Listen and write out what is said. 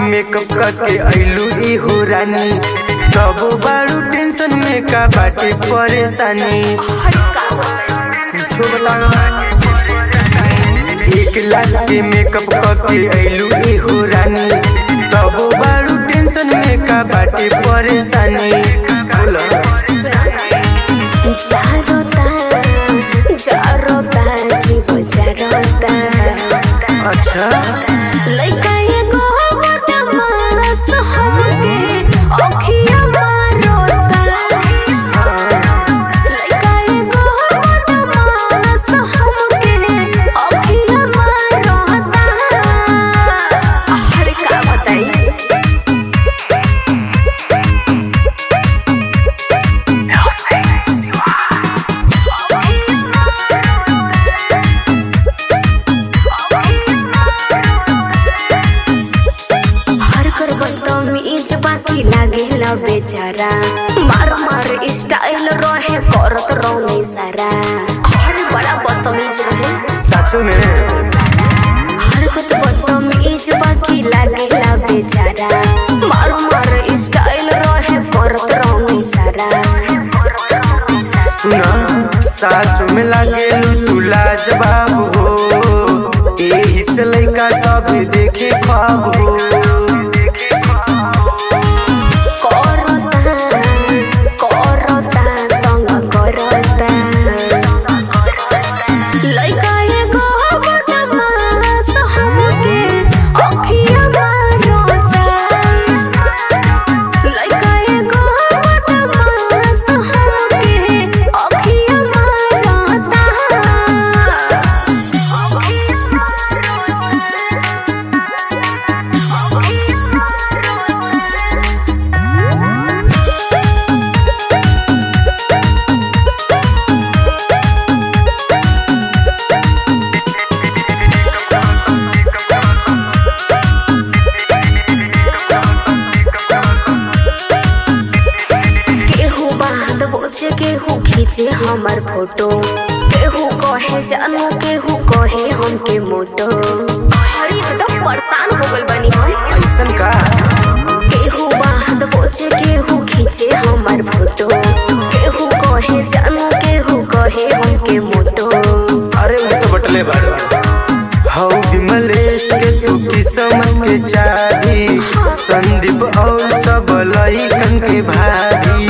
makeup करके अइलू ई हो रानी तब बारू टेंशन में का बाटे परेशानी कुछो बता एक लाख के मेकअप करके अइलू ई हो रानी तब बारू टेंशन में का बाटे परेशानी बोला जारोता जारोता जीव जारोता अच्छा लइका एगो बदमाश हमके अखिया मारोता लइका एगो बदमाश हमके अखिया मारोता अरे का बताई हर कर बदतमीज बाकी लागेला बेचारा मार मार स्टाइल रहे करत रहो सारा हर बड़ा बदतमीज रहे सचो में हर कुछ बदतमीज बाकी लागेला बेचारा मार मार स्टाइल रहे करत रहो सारा सुना साचो में लागे तू लाजवाब हो एही से लइका सब देखे ख्वाब हो करता करता तंग करता लइका एगो बदमाश हमके अखिया मारोता लइका एगो बदमाश हमके अखिया मारोता केहू बात बोझे केहू खींचे हमर फोटो केहू कहे जानू केहू कहे हमके मोटो हर एकदम परेशान हो गल बनी हम ऐसन का केहू बात बोझे केहू खींचे हमर फोटो केहू कहे जानू केहू कहे हमके मोटो अरे वो तो बटले बाड़ो हौ विमलेश के तू किस्मत के चाबी संदीप और सब लइकन के भाभी